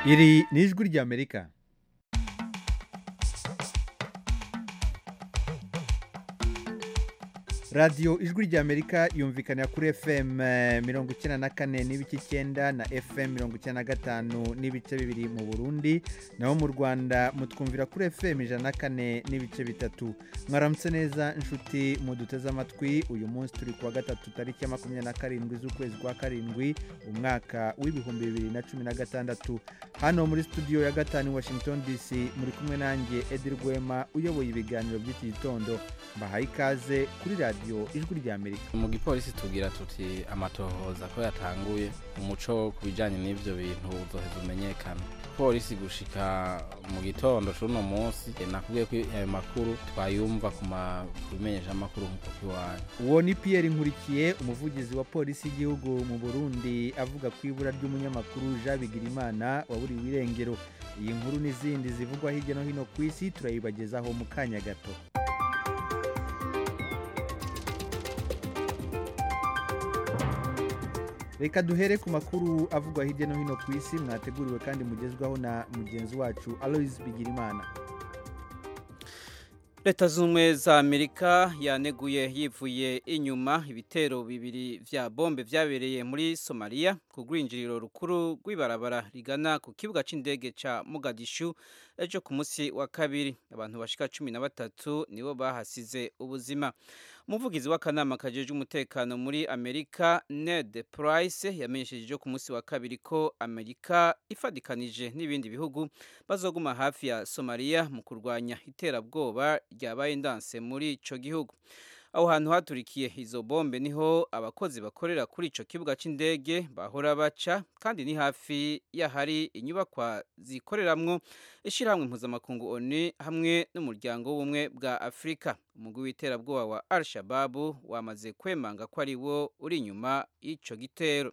iri ni ijwi ry'amerika radiyo ijwi ry'amerika yumvikanira kuri fm eh, mirongo icyenda na kane n'ibice icyenda na fm mirongo icyenda na gatanu n'ibice bibiri mu burundi naho mu rwanda mutwumvira kuri fm ijana na kane n'ibice bitatu mwaramutse neza inshuti muduteze amatwi uyu munsi turi kuwa gatatu tariki ya makumyabiri na karindwi z'ukwezi kwa karindwi umwaka w'ibihumbi bibiri na cumi na gatandatu hano muri studio ya gatanu i washington dc muri kumwe nanjye edi rwema uyoboye ibiganiro by'iki gitondo mbahaye ikaze kuri radiyo ijwi ry'amerika mu gipolisi tubwira tuti amatohoza ko yatanguye umuco ku bijyanye n'ibyo bintu uzoheza umenyekana polisi gushika mu gitondo c'uno munsi eh, nakubwiye ko ayo makuru twayumva ku ma- ku bimenyeshamakuru nk'uko kiwanyu uwo ni pierre nkurikiye umuvugizi wa polisi y'igihugu mu burundi avuga ku ibura ry'umunyamakuru jean bigirimana waburiwe irengero iyi nkuru n'izindi zivugwa hirya no hino ku isi turayibagezaho mu kanya gato reka duhere ku makuru avugwa hirya no hino ku isi mwateguriwe kandi mugezwaho na mugenzi wacu aloise bigirimana leta z'ubumwe za amerika yaneguye yivuye inyuma ibitero bibiri vya bombe vyabereye muri somaliya ku rwinjiriro rukuru rw'ibarabara rigana ku kibuga c'indege ca mogadishu ejo ku munsi wa kabiri abantu bashika cumi na batatu nibo bahasize ubuzima umuvugizi w'akanama kajejwe umutekano muri amerika ned price yamenyesheje ejo ku munsi wa kabiri ko amerika ifadikanije n'ibindi bihugu bazoguma hafi ya somaliya mu kurwanya iterabwoba ryabaye ndanse muri ico gihugu aho hantu haturikiye izo bombe niho abakozi bakorera kuri ico kibuga c'indege bahora baca kandi ni hafi y'ahari inyubakwa zikoreramwo ishirahamwe mpuzamakungu onu hamwe n'umuryango w'ubumwe bwa afurika umugwi w'iterabwoba wa al shababu wamaze kwemanga ko ari wo uri inyuma y'ico gitero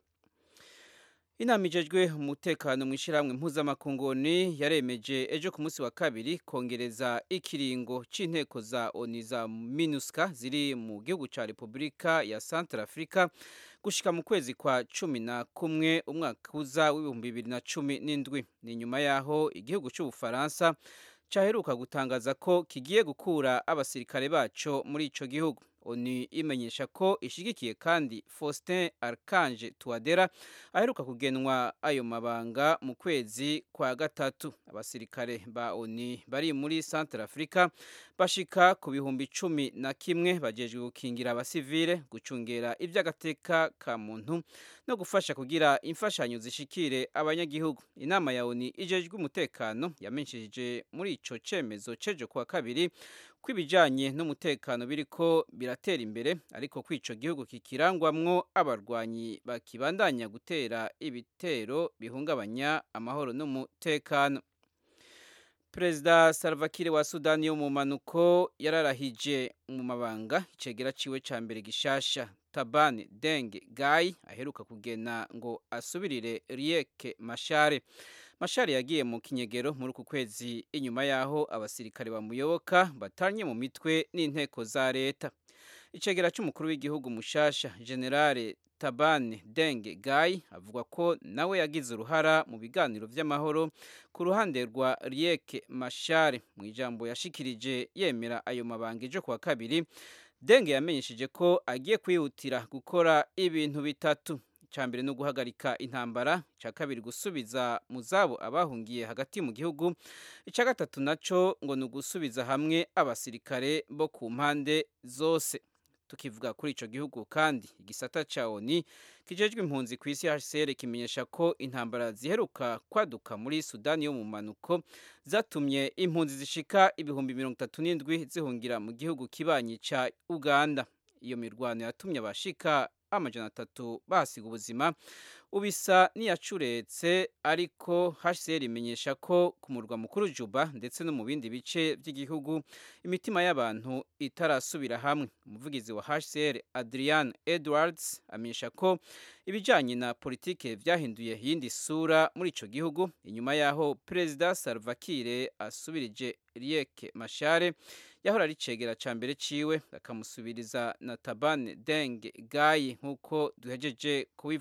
inama ijejwe umutekano mu ishyirahamwe mpuzamakungu oni yaremeje ejo ku munsi wa kabiri kongereza ikiringo c'inteko za oni za minuska ziri mu gihugu ca repubulika ya central africa gushika mu kwezi kwa cumi na kumwe umwaka uza w'ibihumbi bibiri na cumi n'indwi ni nyuma y'aho igihugu c'ubufaransa caheruka gutangaza ko kigiye gukura abasirikare baco muri ico gihugu oni imenyesha ko ishigikiye kandi faustin archange tuwadera aheruka kugenwa ayo mabanga mu kwezi kwa gatatu abasirikare ba oni bari muri centre africa bashika ku bihumbi cumi na kimwe bajejwe gukingira abasivile gucungera ivy'agateka ka muntu no gufasha kugira imfashanyo zishikire abanyagihugu inama ya oni ijejwe umutekano yamenyesheje muri ico cemezo cejo kuwa kabiri ko ibijyanye n'umutekano biriko biratera imbere ariko ko ico gihugu kikirangwamwo abarwanyi bakibandanya gutera ibitero bihungabanya amahoro n'umutekano perezida Salva Kiir wa sudani yo mu manuko yararahije mu mabanga icegera ciwe ca mbere gishasha tabani denge gayi aheruka kugena ngo asubirire rieke mashare mashari yagiye mu kinyegero muri uku kwezi inyuma y'aho abasirikare bamuyoboka batanye mu mitwe n'inteko za leta icegera cy'umukuru w'igihugu mushasha generale tabane denge gayi avuga ko nawe yagize uruhara mu biganiro vy'amahoro ku ruhande rwa rieke mashare mu ijambo yashikirije yemera ayo mabanga ejo kuwa kabiri denge yamenyesheje ko agiye kwihutira gukora ibintu bitatu icya mbere ni uguhagarika intambara icya kabiri gusubiza mu zabo abahungiye hagati mu gihugu icya gatatu nacyo ngo ni ugusubiza hamwe abasirikare bo ku mpande zose tukivuga kuri icyo gihugu kandi igisata cya oni kijejwe impunzi ku isi hcr kimenyesha ko intambara ziheruka kwaduka muri sudani yo mu manuko zatumye impunzi zishika ibihumbi mirongo itatu n'indwi zihungira mu gihugu kibanyi cya uganda iyo mirwano yatumye abashika amajana atatu bahasiga ubuzima ubisa n'iyacuretse ariko hcr imenyesha ko ku murwa mukuru juba ndetse no mu bindi bice by'igihugu imitima y'abantu itarasubira hamwe umuvugizi wa hcr adrian edwards amenyesha ko ibijyanye na politike byahinduye iyindi sura muri icyo gihugu inyuma y'aho perezida salva kiir asubirije rieke mashare yahora ari cegera ca mbere ciwe akamusubiriza na tabane denge gayi nk'uko duhejeje kubivuga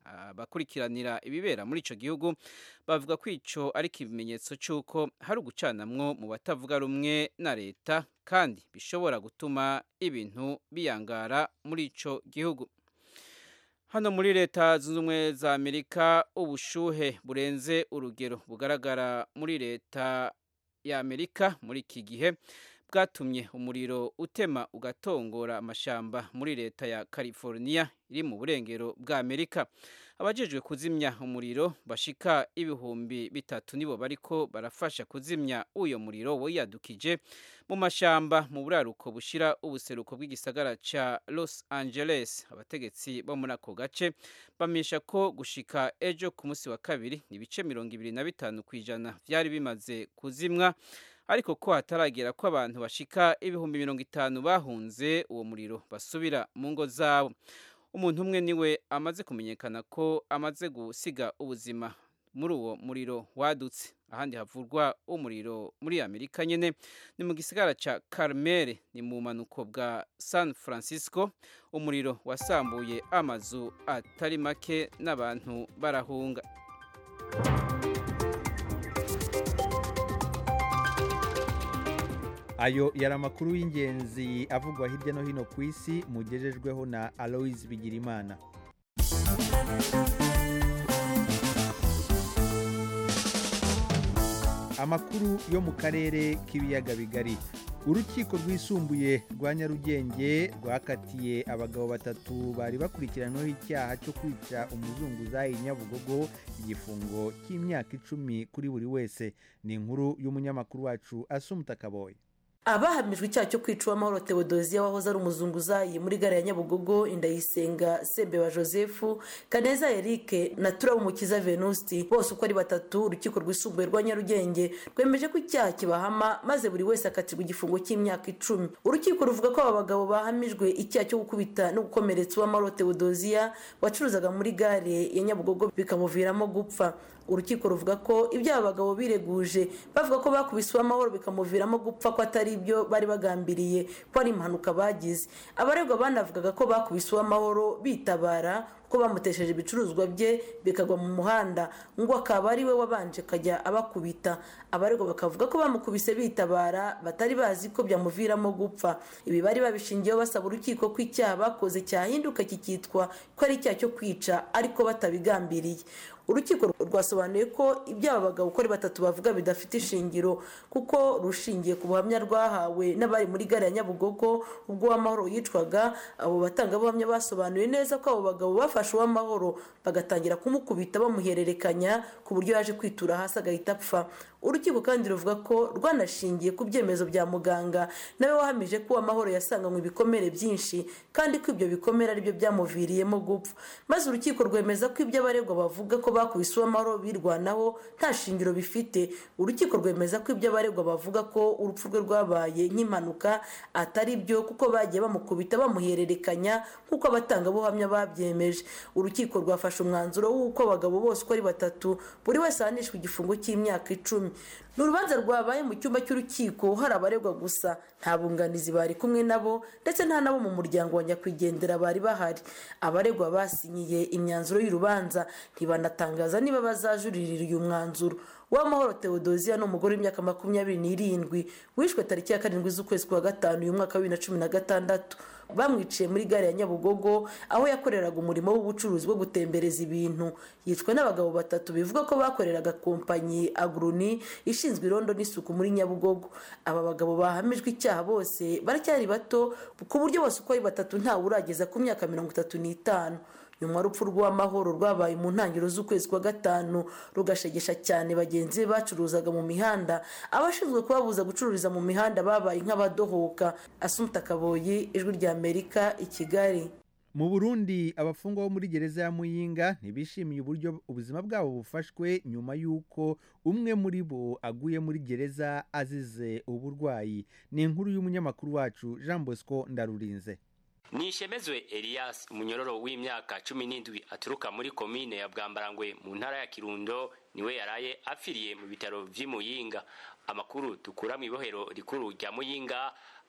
abakurikiranira ibibera muri ico gihugu bavuga ko ico ari ikimenyetso c'uko hari ugucanamwo mu batavuga rumwe na leta kandi bishobora gutuma ibintu biyangara muri ico gihugu hano muri leta zunze ubumwe za amerika ubushuhe burenze urugero bugaragara muri leta ya amerika muri iki gihe bwatumye umuriro utema ugatongora amashamba muri leta ya california iri mu burengero bwa amerika abajejwe kuzimya umuriro bashika ibihumbi bitatu nibo bariko barafasha kuzimya uyo muriro wiyadukije mu mashamba mu buraruko bushira ubuseruko bw'igisagara ca Los Angeles abategetsi bo muri ako gace bamisha ko gushika ejo ku munsi wa kabiri ibice mirongo ibiri na bitanu kw'ijana vyari bimaze kuzimwa ariko ko hataragera ko abantu bashika ibihumbi mirongo itanu bahunze uwo muriro basubira mu ngo zabo umuntu umwe niwe amaze kumenyekana ko amaze gusiga ubuzima muri uwo muriro wadutse ahandi havurwa umuriro muri amerika nyene ni mu gisigara ca carmel ni mu manuko bwa san francisco umuriro wasambuye amazu atari make n'abantu barahunga ayo yari amakuru y'ingenzi avugwa hirya no hino ku isi mugejejweho na aloise bigirimana amakuru yo mu karere k'ibiyaga bigari urukiko rwisumbuye rwa nyarugenge rwakatiye abagabo batatu bari bakurikiranyweho icyaha cyo kwica umuzunguzayi nyabugogo igifungo cy'imyaka icumi kuri buri wese ni inkuru y'umunyamakuru wacu asumuta kaboye abahamijwe icyaha cyo kwica uwamahoro tewodoziya wahoze ari umuzunguzayi muri gare ya nyabugogo indayisenga sebeba joseph kaneza eric na turabumukiza venusti bose uko ari batatu urukiko rwisumbuye rwa nyarugenge rwemeje ko icyaha kibahama maze buri wese akatirwa igifungo cy'imyaka icumi urukiko ruvuga ko aba bagabo bahamijwe icyaha cyo gukubita no gukomeretsa uwamahoro tewodoziya wacuruzaga muri gare ya nyabugogo bikamuviramo gupfa urukiko ruvuga ko ibyo aba bagabo bireguje bavuga ko bakubise uwamahoro bikamuviramo gupfa ko atari ibyo bari bagambiriye ko ari impanuka bagize abaregwa banavugaga ko bakubise uwamahoro bitabara ko bamutesheje ibicuruzwa bye bikagwa mu muhanda ngo akaba ari we wabanje akajya abakubita abaregwa bakavuga ko bamukubise bitabara batari bazi ko byamuviramo gupfa ibi bari babishingiyeho basaba urukiko ko icyaha bakoze cyahinduka kikitwa ko ari icyaha cyo kwica ariko batabigambiriye urukiko rwasobanuye ko ibyo aba bagabo uko ari batatu bavuga bidafite ishingiro kuko rushingiye ku buhamya rwahawe n'abari muri gare ya nyabugogo ubwo uwamahoro yicwaga abo batangabuhamya basobanuye neza ko abo bagabo bafashe uwamahoro bagatangira kumukubita bamuhererekanya ku buryo yaje kwitura hasi agahita apfa urukiko kandi ruvuga ko rwanashingiye ku byemezo bya muganga nawe wahamije ko uwamahoro yasanganywe ibikomere byinshi kandi ko ibyo bikomere aribyo byamuviriyemo gupfa maze urukiko rwemeza ko ibyo abaregwa bavuga ko bakubise uwamahoro birwanaho nta shingiro bifite urukiko rwemeza ko ibyo abaregwa bavuga ko urupfu rwe rwabaye nk'impanuka atari byo kuko bagiye bamukubita bamuhererekanya nk'uko abatangabuhamya babyemeje urukiko rwafashe umwanzuro w'uko abagabo bose uko ari batatu buri wese ahanishwa igifungo cy'imyaka icumi ni urubanza rwabaye mu cyumba cy'urukiko hari abaregwa gusa nta bunganizi bari kumwe nabo ndetse nta nabo mu muryango wa nyakwigendera bari bahari abaregwa basinyiye imyanzuro y'urubanza ntibanatangaza niba bazajuririra uyu mwanzuro uwamahoro tewodoziya ni umugore w'imyaka makumyabiri n'irindwi wishwe tariki ya karindwi z'ukwezi kwa gatanu uyu mwaka wa bibiri na cumi na gatandatu bamwiciye muri gare ya nyabugogo aho yakoreraga umurimo w'ubucuruzi bwo gutembereza ibintu yicwa n'abagabo batatu bivuga ko bakoreraga kompanyi aguruni ishinzwe irondo n'isuku muri nyabugogo aba bagabo bahamijwe icyaha bose baracyari bato ku buryo bose uko ari batatu ntawe urageza ku myaka mirongo itatu n'itanu nyuma urupfu rw'amahoro rwabaye mu ntangiriro z'ukwezi kwa gatanu rugashegesha cyane bagenzi be bacuruzaga mu mihanda abashinzwe kubabuza gucururiza mu mihanda babaye nk'abadohoka asumta kaboyi ijwi rya amerika i kigali mu burundi abafungwa bo muri gereza ya muyinga ntibishimiye uburyo ubuzima bwabo bufashwe nyuma y'uko umwe muri bo aguye muri gereza azize uburwayi ni inkuru y'umunyamakuru wacu jean bosco ndarurinze nishemezwe elias umunyororo w'imyaka cumi n'indwi aturuka muri komine ya bwambarangwe mu ntara ya kirundo niwe yaraye apfiriye mu bitaro vy'imuyinga amakuru dukura mu ibohero rikuru rya muyinga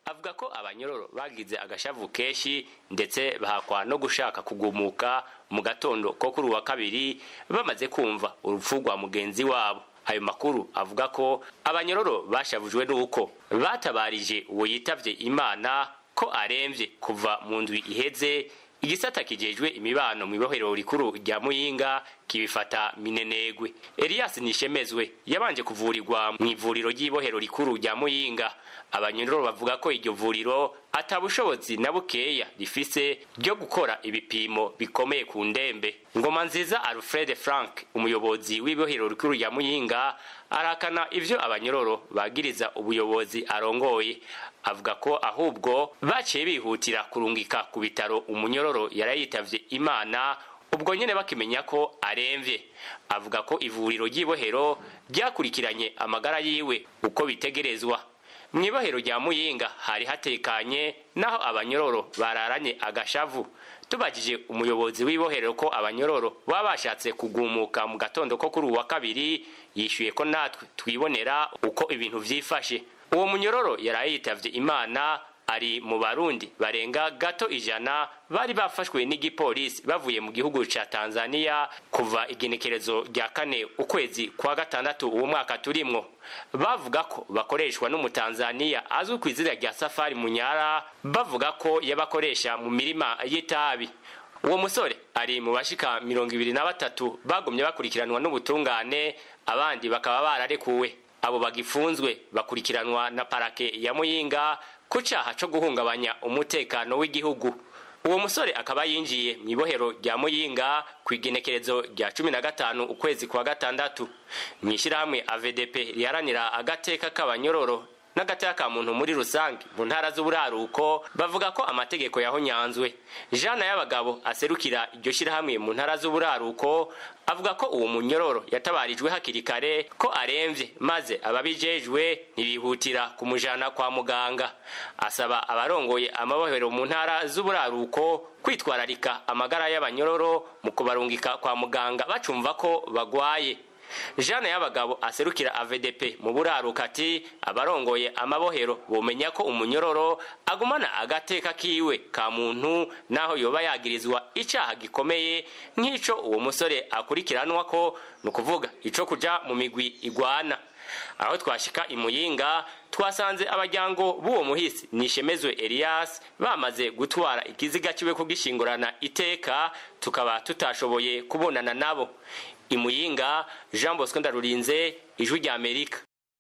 avuga ko abanyororo bagize agashavu kenshi ndetse bahakwa no gushaka kugumuka mu gatondo ko kuri uwa kabiri bamaze kumva urupfu rwa mugenzi wabo ayo makuru avuga ko abanyororo bashavujwe n'uko batabarije uwo yitavye imana ko aremvye kuva mu ndwi iheze igisata kijejwe imibano mu ibohero rikuru rya muyinga kibifata minenegwe elias nishemezwe yabanje kuvurirwa mu ivuriro ry'ibohero rikuru rya muyinga abanyororo bavuga ko iryo vuriro atabushobozi na bukeya rifise ryo gukora ibipimo bikomeye ku ndembe ngoma nziza alfred frank umuyobozi w'ibohero rikuru rya muyinga arakana ivyo abanyororo bagiriza ubuyobozi arongoye avuga ko ahubwo baciye bihutira kurungika ku bitaro umunyororo yarayitavye imana ubwo nyene bakimenya ko aremvye avuga ko ivuriro ry'ibohero ryakurikiranye amagara yiwe uko bitegerezwa mw'ibohero rya muyinga hari hatekanye naho abanyororo bararanye agashavu tubajije umuyobozi w'ibohero ko abanyororo baba bashatse kugumuka mu gatondo ko kuri uwa kabiri yishyuye ko natwe twibonera uko ibintu vyifashe uwo munyororo yaraye yitavye imana ari mu barundi barenga gato ijana bari bafashwe n'igipolisi bavuye mu gihugu ca tanzania kuva igenekerezo rya kane ukwezi kwa gatandatu uwo mwaka turimwo bavuga ko bakoreshwa n'umutanzaniya azwi ku izina rya safari munyara bavuga ko yabakoresha mu mirima y'itabi uwo musore ari mu bashika mirongo ibiri na batatu bagumye bakurikiranwa n'ubutungane abandi bakaba bararekuwe abo bagifunzwe bakurikiranwa na parake ya muyinga ku caha co guhungabanya umutekano w'igihugu uwo musore akaba yinjiye mu ibohero rya muyinga ku igenekerezo rya cumi na gatanu ukwezi kwa gatandatu mu ishyirahamwe avdp riharanira agateka k'abanyororo n'agateka ka muntu muri rusange mu ntara z'uburaruko bavuga ko amategeko yahonyanzwe jana y'abagabo aserukira iryo shyirahamwe mu ntara z'uburaruko avuga ko uwo munyororo yatabarijwe hakiri kare ko aremvye maze ababijejwe ntibihutira kumujana kwa muganga asaba abarongoye amabohero mu ntara z'uburaruko kwitwararika amagara y'abanyororo mu kubarungika kwa muganga bacumva ko bagwaye jana y'abagabo aserukira avdp mu buraruka ati abarongoye amabohero bomenya ko umunyororo agumana agateka kiwe ka muntu naho yoba yagirizwa icaha gikomeye nk'ico uwo musore akurikiranwa ko ni ukuvuga ico kuja mu migwi igwana aho twashika imuyinga twasanze abajyango b'uwo muhisi nishemezwe elias bamaze gutwara ikiziga kiwe kugishingurana iteka tukaba tutashoboye kubonana nabo imuyinga jean bosco ndarurinze ijwi rya amerika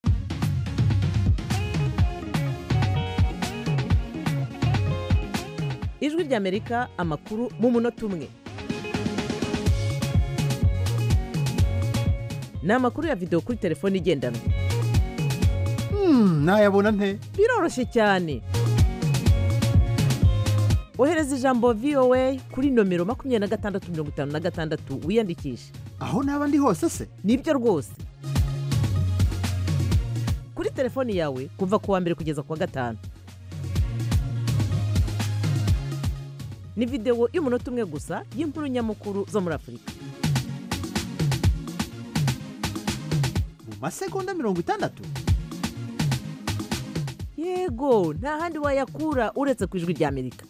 ijwi rya amerika amakuru mu munota umwe ni amakuru ya videwo kuri telefone igendanwa nayabona nte biroroshye cyane ohereza ijambo voa kuri nomero makumyabiri na gatandatu mirongo itanu na gatandatu wiyandikishe aho naba ndi hose se nibyo rwose kuri telefoni yawe kuva ku wa mbere kugeza ku wa gatanu ni videwo y'umunota umwe gusa y'inkuru nyamukuru zo muri afurika mu masegonda mirongo itandatu yego nta handi wayakura uretse ku ijwi rya amerika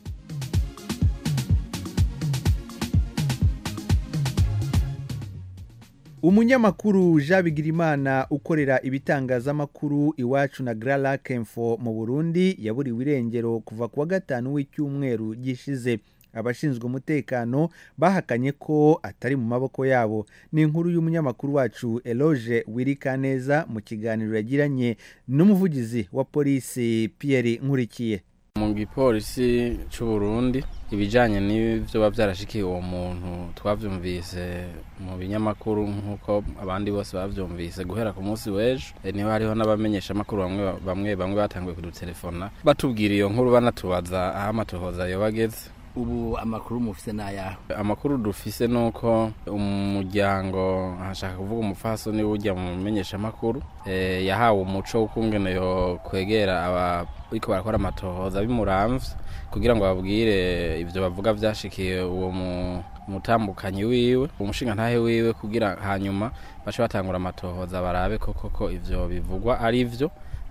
umunyamakuru jean bigirimana ukorera ibitangazamakuru iwacu na gara kemfo mu burundi yaburiwe irengero kuva ku wa gatanu w'icyumweru gishize abashinzwe umutekano bahakanye ko atari mu maboko yabo ni inkuru y'umunyamakuru wacu eloge wirikaneza mu kiganiro yagiranye n'umuvugizi wa polisi Pierre nkurikiye mu gipolisi cy'u Burundi ibijyanye n'ibyo biba byarashikiye uwo muntu twabyumvise mu binyamakuru nk'uko abandi bose babyumvise guhera ku munsi w'ejo niba hariho n'abamenyeshamakuru bamwe bamwe bamwe batanguye kudutelefona batubwira iyo nkuru banatubaza aho amatohoza yoba ageze ubu amakuru mufise n'ayaho amakuru dufise ni uko umuryango hashaka kuvuga umupfasoni ujya mu menyeshamakuru yahawe umuco w'ukungene yo kwegera abariko barakora amatohoza bimuramvye kugira ngo babwire ivyo bavuga vyashikiye uwo mutambukanyi wiwe umushinga ntahe wiwe kugira hanyuma bace batangura amatohoza barabe ko koko ivyo bivugwa ari vyo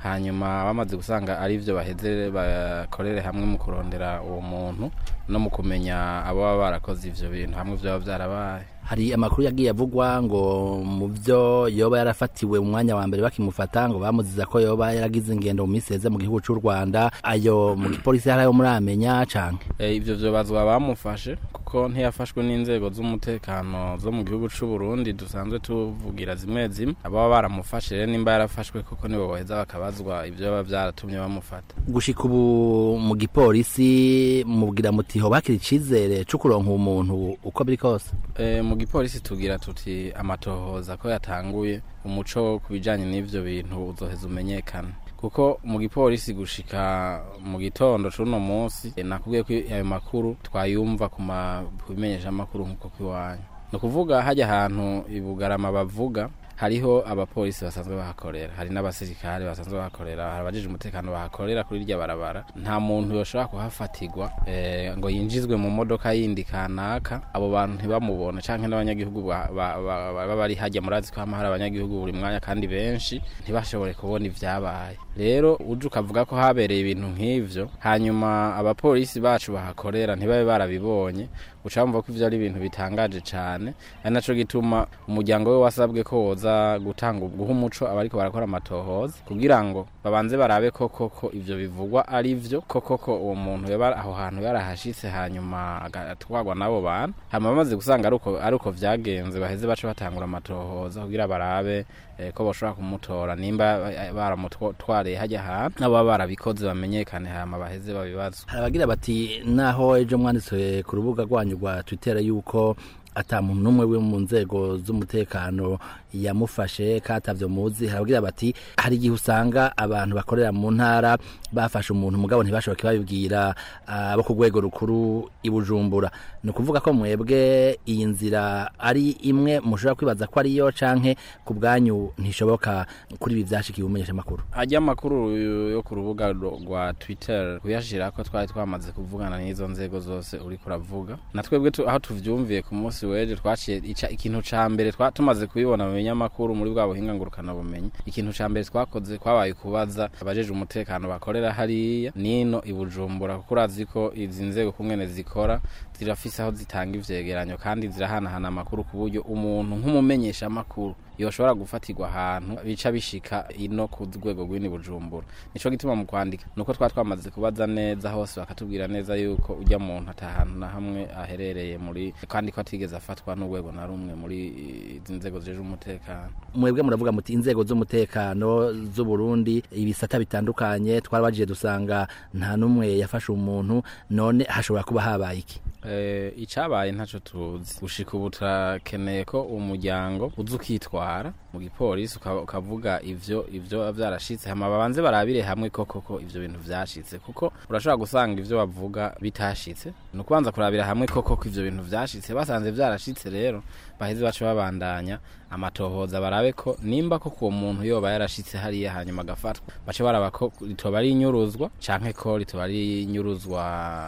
hanyuma bamaze gusanga ari byo baheze bakorere hamwe mu kurondera uwo muntu no mu kumenya abo baba barakoze ivyo bintu hamwe byaba byarabaye hari amakuru yagiye avugwa ngo mu byo yoba yarafatiwe mu mwanya wa mbere bakimufata ngo bamuziza ko yoba yaragize ingendo mu minsi yeze mu gihugu cy'u Rwanda ayo mu gipolisi hari ayo muramenya canke e, ivyo vyobazwa bamufashe kuko ntiyafashwe n'inzego z'umutekano zo mu gihugu c'u Burundi dusanzwe tuvugira zimwe zimwe ababa baramufashe rero nimba yarafashwe kuko nibo boheza bakabazwa ivyo baba vyaratumye bamufata gushika ubu mu gipolisi mubwira muti ho bakiri icizere co kuronka umuntu uko biri kose e, mu gipolisi tugira tuti amatohoza ko yatanguye umuco ku bijanye n'ivyo bintu uzoheza umenyekana kuko mu gipolisi gushika mu gitondo c'uno munsi e, nakubwiye ko ayo makuru twayumva ku bimenyesha amakuru nk'uko kwiwanyu ni ukuvuga hajya ahantu ibugarama bavuga hariho abapolisi basanzwe bahakorera hari n'abasirikare basanzwe bahakorera hari abajije umutekano bahakorera kuri irya barabara nta muntu yoshobora kuhafatirwa e, ngo yinjizwe mu modoka yindi kanaka abo bantu ntibamubone canke n'abanyagihugu baba bari hajya murazi ko hama hari abanyagihugu buri mwanya kandi benshi ntibashobore kubona ivyabaye rero uje ukavuga ko habereye ibintu nk'ivyo hanyuma abapolisi bacu bahakorera ntibabe barabibonye ucamva ko ivyo ari ibintu bitangaje cane ari naco gituma umuryango we wasabwe ko woza gutanga guha umuco abariko barakora amatohoza kugira ngo babanze barabe ko koko ivyo bivugwa ari vyo ko koko uwo muntu yaba aho hantu yarahashitse hanyuma agatwagwa n'abo bantu hanyuma bamaze gusanga ari uko vyagenze baheze bace batangura amatohoza kugira barabe eh, ko boshobora kumutora nimba baramutwariye hajya ahantu nabo baba barabikoze bamenyekane hama baheze babibazwa hari abagira bati naho ejo mwanditse ku rubuga rwanyu rwa twitter yuko ata muntu n'umwe we mu nzego z'umutekano yamufashe katavyo muzi haragira bati hari igihe usanga abantu bakorera mu ntara bafashe umuntu mugabo ntibashoboke babibwira abo ku rwego rukuru i Bujumbura ni ukuvuga ko mwebwe iyi nzira ari imwe mushobora kwibaza ko ariyo canke ku bwanyu ntishoboka kuri ibi vyashikiye umenyesha amakuru hajya amakuru yo ku rubuga rwa Twitter kuyashira ko twari twamaze kuvugana n'izo nzego zose uri kuravuga na twebwe aho tuvyumviye ku munsi weje twaciye ikintu ca mbere tumaze kubibona mu binyamakuru muri bwa buhinga ngurukana bumenyi ikintu ca mbere twakoze kwabaye kubaza abajeje umutekano bakorera hariya nino i Bujumbura kuko urazi ko izi nzego kumwene zikora zirafise aho zitanga ivyegeranyo kandi zirahanahana amakuru ku buryo umuntu nk'umumenyesha amakuru yoshobora gufatirwa ahantu bica bishika ino ku rwego rw'ini Bujumbura nico gituma mu kwandika nuko twa twamaze kubaza neza hose bakatubwira neza yuko ujya muntu atahantu na hamwe aherereye muri kandi ko atigeze afatwa n'urwego na rumwe muri izi nzego zijeje umutekano mwebwe muravuga muti inzego z'umutekano z'u Burundi ibisata bitandukanye twarabagiye dusanga nta numwe yafashe umuntu none hashobora kuba habaye iki eh icabaye ntaco tuzi gushika ubu turakeneye ko umuryango uza ukitwara mu gipolisi ukavuga ivyo ivyo vyarashitse hama babanze barabire hamwe koko ko ivyo bintu vyashitse kuko urashobora gusanga ivyo bavuga bitashitse ni ukubanza kurabira hamwe koko ko ivyo bintu vyashitse basanze vyarashitse rero baheze bace babandanya amatohoza barabe ko nimba ko uwo muntu yoba yarashitse hariya hanyuma agafatwa bace baraba ko ritoba ari inyuruzwa canke ko ritoba ari inyuruzwa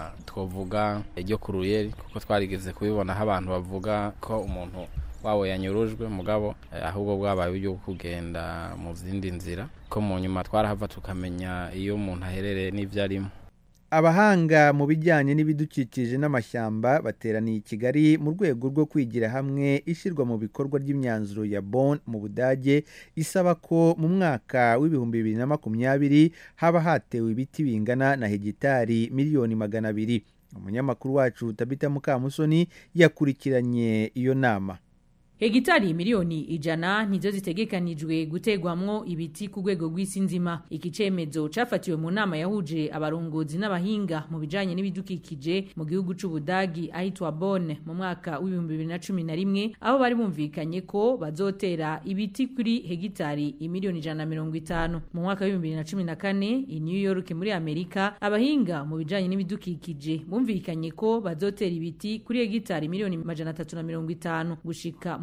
twovuga ryo ku ruyeri kuko twarigeze kubibonaho abantu bavuga ko umuntu wabo yanyurujwe mugabo ahubwo bwabaye uburyo bwo kugenda mu zindi nzira ko mu nyuma twarahava tukamenya iyo umuntu aherereye n'ivyo arimo abahanga mu bijyanye n'ibidukikije n'amashyamba bateraniye i kigali mu rwego rwo kwigira hamwe ishyirwa mu bikorwa ry'imyanzuro ya bon mu budage isaba ko mu mwaka w'ibihumbi bibiri na makumyabiri haba hatewe ibiti bingana na hegitari miliyoni magana abiri umunyamakuru wacu tabita mukamusoni yakurikiranye iyo nama hegitari miliyoni ijana nizo zitegekanijwe gutegwamwo ibiti ku rwego rw'isi nzima iki cemezo cafatiwe mu nama yahuje abarongozi n'abahinga mu bijanye n'ibidukikije mu gihugu c'ubudagi ahitwa Bonn mu mwaka w'ibihumbi bibiri na cumi na rimwe aho bari bumvikanye ko bazotera ibiti kuri hegitari imiliyoni ijana na mirongo itanu mu mwaka w'ibihumbi bibiri na cumi na kane i New York muri Amerika abahinga mu bijanye n'ibidukikije bumvikanye ko bazotera ibiti kuri hegitari miliyoni majana atatu na mirongo itanu gushika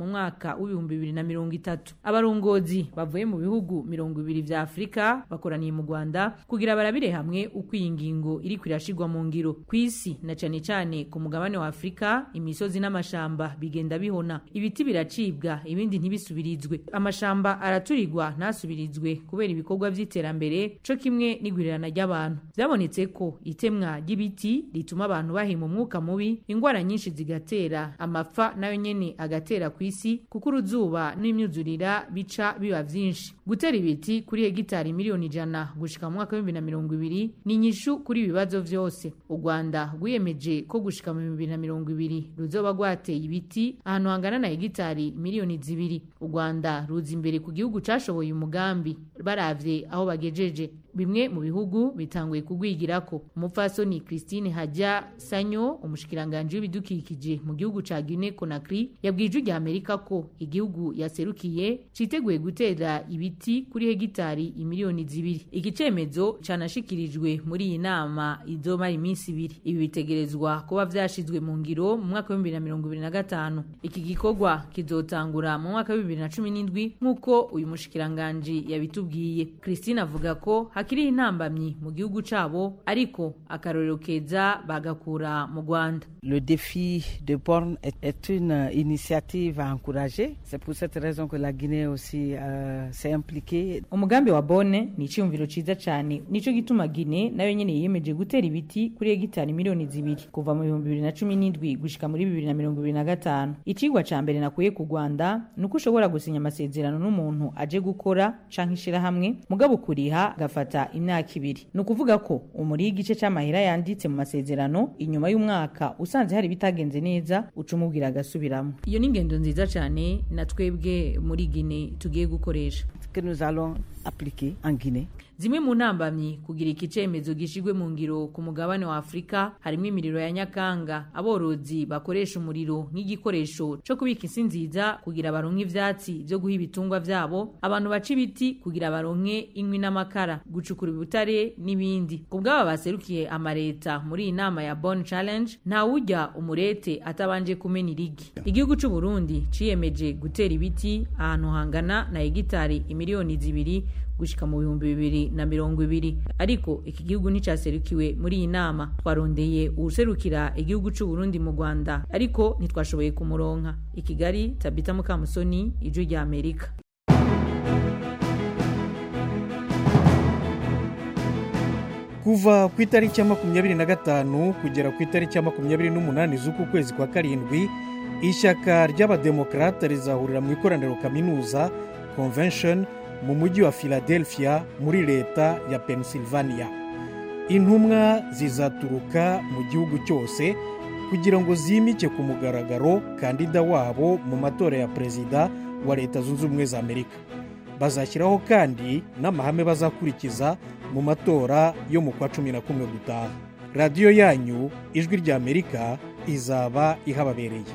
mu mwaka w'ibihumbi bibiri na mirongo itatu abarongozi bavuye mu bihugu mirongo ibiri vya afurika bakoraniye mu rwanda kugira barabire hamwe uko iyi ngingo iriko irashirwa mu ngiro ku isi na cane cane ku mugabane wa afurika imisozi n'amashamba bigenda bihona ibiti biracibwa ibindi ntibisubirizwe amashamba araturirwa ntasubirizwe kubera ibikorwa vy'iterambere co kimwe n'igwirirana ry'abantu vyabonetse ko itemwa ry'ibiti rituma abantu bahema umwuka mubi ingwara nyinshi zigatera amapfa nayo nyene agatera ku isi kuko uruzuba n'imyuzurira bica biba vyinshi gutera ibiti kuri hegitari miliyoni ijana gushika mu mwaka w'ibihumbi na mirongo ibiri ni inyishu kuri ibi bibazo vyose u rwanda rwiyemeje ko gushika mu bihumbi bibiri na mirongo ibiri ruzoba rwateye ibiti ahantu hangana na hegitari miliyoni zibiri u rwanda ruza imbere ku gihugu cashoboye umugambi baravye aho bagejeje bimwe mu bihugu bitanguye kugwigirako umupfasoni christine hajya sanyo umushikiranganji w'ibidukikije mu gihugu ca guinea conakry yabwiye ijwi rya amerika ko igihugu yaserukiye citeguye gutera ibiti kuri hegitari imiliyoni zibiri iki cemezo canashikirijwe muri iyi nama izomara iminsi ibiri ibi bitegerezwa kuba vyashizwe mu ngiro mu mwaka w'ibihumbi na mirongo ibiri na gatanu iki gikorwa kizotangura mu mwaka w'ibibiri na cumi n'indwi nk'uko uyu mushikiranganji yabitubwiye christine avuga ko hakiriho intambamyi mu gihugu cabo ariko akarorero keza bagakura mu rwanda Le défi de Borne est, est une initiative à encourager. C'est pour cette raison que la Guinée aussi euh, s'est impliquée. umugambi wa bone ni iciyumviro ciza cane nico gituma gine nayo nyene yiyemeje gutera ibiti kuri hegitari miliyoni zibiri kuva mu bihumbi bibiri na cumi n'indwi gushika muri bibiri na mirongo ibiri na gatanu icigwa ca mbere nakuye ku rwanda ni uko ushobora gusinya amasezerano n'umuntu aje gukora canke ishirahamwe mugabo kuriha gafata imyaka ibiri ni ukuvuga ko umuriho igice c'amahera yanditse mu masezerano inyuma y'umwaka usanze hari ibitagenze neza uca umubwira agasubiramo iyo ni ingendo nziza cane na twebwe muri gine tugiye gukoresha que nous allons appliquer en Guinée. zimwe mu ntambamyi kugira iki cemezo gishigwe mu ngiro ku mugabane wa afurika harimo imiriro ya nyakanga aborozi bakoresha umuriro nk'igikoresho co kubika isi nziza kugira baronke ivyatsi vyo guha ibitungwa vyabo abantu baca ibiti kugira baronke inkwi n'amakara gucukura ibutare n'ibindi ku bw'aba baserukiye amareta muri iyi nama ya bon challenge ntawurya umurete atabanje kumena irigi igihugu c'u burundi ciyemeje gutera ibiti ahantu hangana na hegitari imiliyoni zibiri gushika mu bihumbi bibiri na mirongo ibiri ariko iki gihugu nticaserukiwe muri iyi nama twarondeye uwuserukira igihugu c'u Burundi mu Rwanda ariko ntitwashoboye kumuronka i Kigali Tabita Mukamusoni ijwi rya Amerika kuva ku itariki ya makumyabiri na gatanu kugera ku itariki ya makumyabiri n'umunani z'uku kwezi kwa karindwi ishyaka ry'abademokarate rizahurira mu ikoraniro kaminuza convention mu mujyi wa philadelphia muri leta ya pennsylvania intumwa zizaturuka mu gihugu cyose kugira ngo zimike ku mugaragaro kandida wabo mu matora ya perezida wa leta zunze ubumwe za amerika bazashyiraho kandi n'amahame bazakurikiza mu matora yo mu kwa cumi na kumwe gutaha radiyo yanyu ijwi rya amerika izaba ihababereye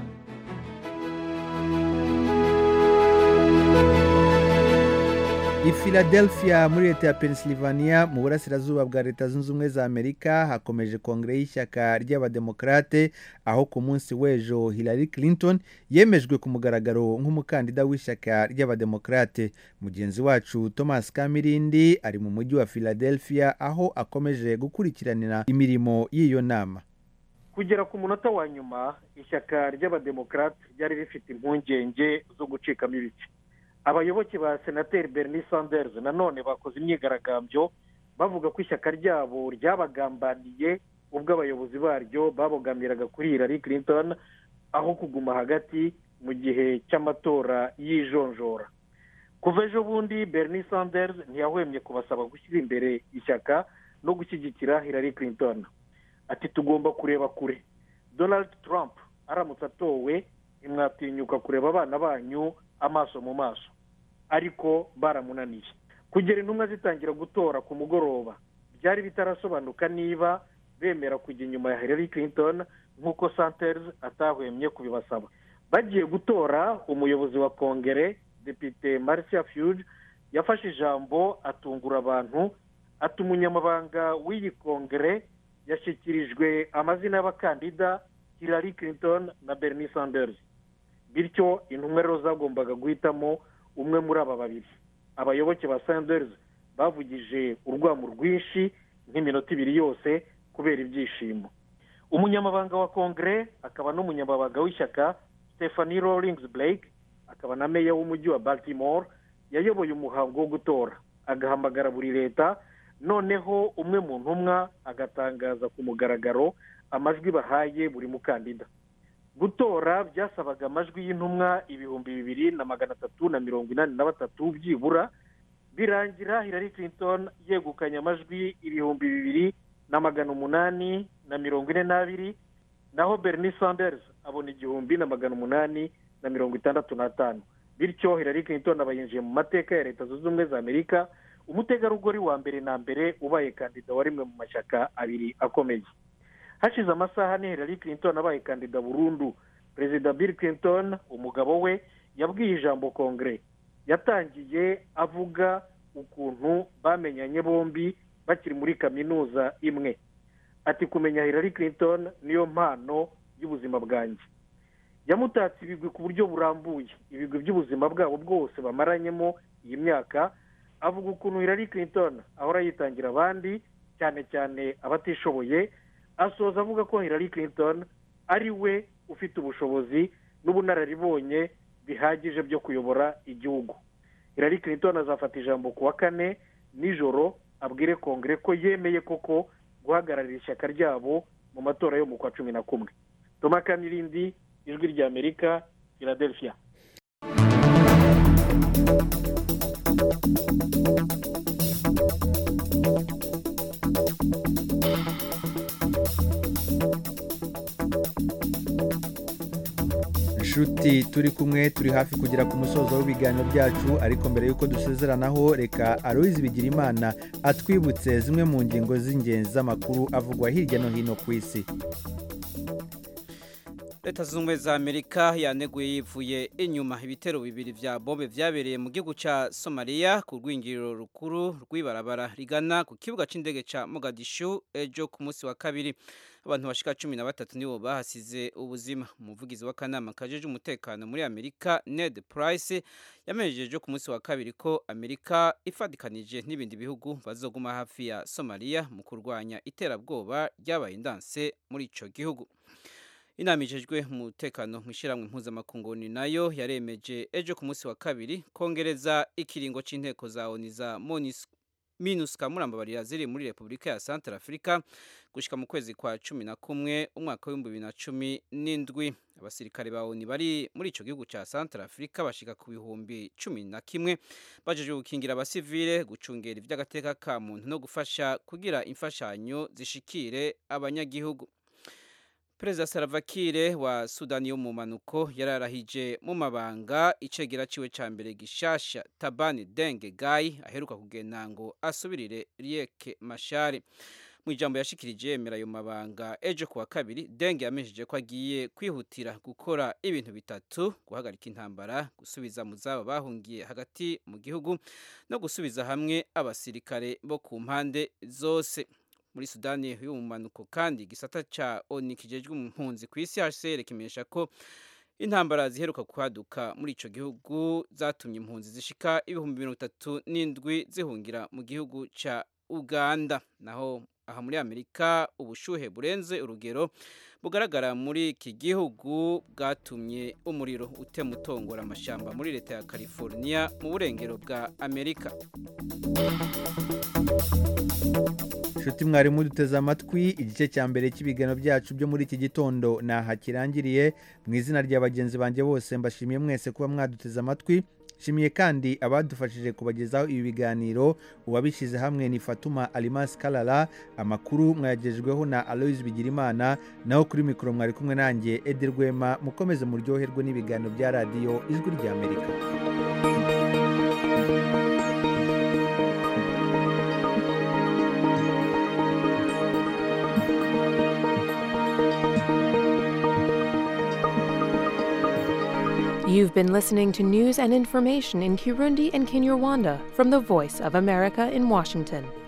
i philadelphia muri leta ya pennsylvania mu burasirazuba bwa leta zunze ubumwe za amerika hakomeje kongere y'ishyaka ry'abademokarate aho ku munsi w'ejo hillary clinton yemejwe ku mugaragaro nk'umukandida w'ishyaka ry'abademokarate mugenzi wacu thomas kamirindi ari mu mujyi wa philadelphia aho akomeje gukurikiranira imirimo y'iyo nama kugera ku munota wa nyuma ishyaka ry'abademokarate ryari rifite impungenge zo gucikamo ibice abayoboke ba senateri bernie sanders nanone bakoze imyigaragambyo bavuga ko ishyaka ryabo ryabagambaniye ubwo abayobozi baryo babogamiraga kuri hillary clinton aho kuguma hagati mu gihe cy'amatora y'ijonjora kuva ejo bundi bernie sanders ntiyahwemye kubasaba gushyira imbere ishyaka no gushyigikira hillary clinton ati tugomba kureba kure donald trump aramutse atowe ntimwatinyuka kureba abana banyu amaso mu maso ariko baramunaniye kugera intumwa zitangira gutora ku mugoroba byari bitarasobanuka niba bemera kujya inyuma ya hillary clinton nk'uko santers atahwemye kubibasaba bagiye gutora umuyobozi wa kongere depite marcia fuge yafashe ijambo atungura abantu ati umunyamabanga w'iyi kongere yashyikirijwe amazina y'abakandida hillary clinton na bernie sanders bityo intumwa rero zagombaga guhitamo umwe muri aba babiri abayoboke ba sanders bavugije urwamo rwinshi nk'iminota ibiri yose kubera ibyishimo umunyamabanga wa kongere akaba n'umunyamabanga w'ishyaka stephanie rawlings blake akaba na meya w'umujyi wa baltimore yayoboye umuhango wo gutora agahamagara buri leta noneho umwe mu ntumwa agatangaza ku mugaragaro amajwi bahaye buri mukandida gutora byasabaga amajwi y'intumwa ibihumbi bibiri na magana atatu na mirongo inani na batatu byibura birangira hillary clinton yegukanye amajwi ibihumbi bibiri na magana umunani na mirongo ine n'abiri naho bernie sanders abona igihumbi na magana umunani na mirongo itandatu n'atanu bityo hillary clinton aba yinjiye mu mateka ya leta zunze ubumwe za amerika umutegarugori wa mbere na mbere ubaye kandida wa rimwe mu mashyaka abiri akomeye hashize amasaha ane hillary clinton abaye kandida burundu perezida bill clinton umugabo we yabwiye ijambo kongere yatangiye avuga ukuntu bamenyanye bombi bakiri muri kaminuza imwe ati kumenya hillary clinton niyo mpano y'ubuzima bwanjye yamutatse ibigwi ku buryo burambuye ibigwi by'ubuzima bwabo bwose bamaranyemo iyi myaka avuga ukuntu hillary clinton ahora yitangira abandi cyane cyane abatishoboye asoza avuga ko hillary clinton ari we ufite ubushobozi n'ubunararibonye bihagije byo kuyobora igihugu hillary clinton azafata ijambo ku wa kane nijoro abwire kongere ko yemeye koko guhagararira ishyaka ryabo mu matora yo mu kwa cumi na kumwe toma kanirindi ijwi ry'amerika philadelphia inshuti turi kumwe turi hafi kugera ku musozo w'ibiganiro byacu ariko mbere y'uko dusezeranaho reka aroyizi bigira imana atwibutse zimwe mu ngingo z'ingenzi z'amakuru avugwa hirya no hino ku isi leta zunze ubumwe za amerika yaneguye yivuye inyuma ibitero bibiri vya bombe vyabereye mu gihugu ca somaliya ku rwingiriro rukuru rw'ibarabara rigana ku kibuga c'indege ca mogadishu ejo ku munsi wa kabiri abantu bashika cumi na batatu nibo bahasize ubuzima umuvugizi w'akanama kajeje umutekano muri amerika ned price yamenyesheje ku munsi wa kabiri ko amerika ifatikanije n'ibindi bihugu bazoguma hafi ya somaliya mu kurwanya iterabwoba ryabaye indanse muri ico gihugu inama ijejwe umutekano mu ishyirahamwe mpuzamakungu ni nayo yaremeje ejo ku munsi wa kabiri kongereza ikiringo c'inteko za oni za minuska murambabarira ziri muri repubulika ya centre africa gushika mu kwezi kwa cumi na kumwe umwaka w'ibihumbi bibiri na cumi n'indwi abasirikare ba oni bari muri ico gihugu ca centre africa bashika ku bihumbi cumi na kimwe bajejwe gukingira abasivile gucungera ivy'agateka ka muntu no gufasha kugira imfashanyo zishikire abanyagihugu perezida saravakire wa sudani yo mu manuko yararahije mu mabanga icegera ciwe ca mbere gishasha tabani denge gayi aheruka kugenda ngo asubirire rieke mashari mu ijambo yashikirije yemera ayo mabanga ejo kuwa kabiri denge yamenyesheje ko agiye kwihutira gukora ibintu bitatu guhagarika intambara gusubiza mu zabo bahungiye hagati mu gihugu no gusubiza hamwe abasirikare bo ku mpande zose muri sudani y'umumanuko kandi igisata ca oni kijejwe impunzi ku isi hcr kimenyesha ko intambara ziheruka kwaduka muri ico gihugu zatumye impunzi zishika ibihumbi mirongo itatu n'indwi zihungira mu gihugu ca uganda naho aha muri amerika ubushuhe burenze urugero bugaragara muri iki gihugu bwatumye umuriro utema utongora amashamba muri leta ya california mu burengero bwa amerika inshuti mwarimu duteze amatwi igice cya mbere cy'ibiganiro byacu byo muri iki gitondo ntaha kirangiriye mu izina rya bagenzi banjye bose mbashimiye mwese kuba mwaduteze amatwi nshimiye kandi abadufashije kubagezaho ibi biganiro uwabishyize hamwe ni fatuma alimasi karara amakuru mwayagejweho na aloyizi bigirimana naho kuri mikoro mwari kumwe nanjye edi rwema mukomeze muryoherwe n'ibiganiro bya radiyo ijwi rya amerika You've been listening to news and information in Kirundi and Kinyarwanda from the Voice of America in Washington.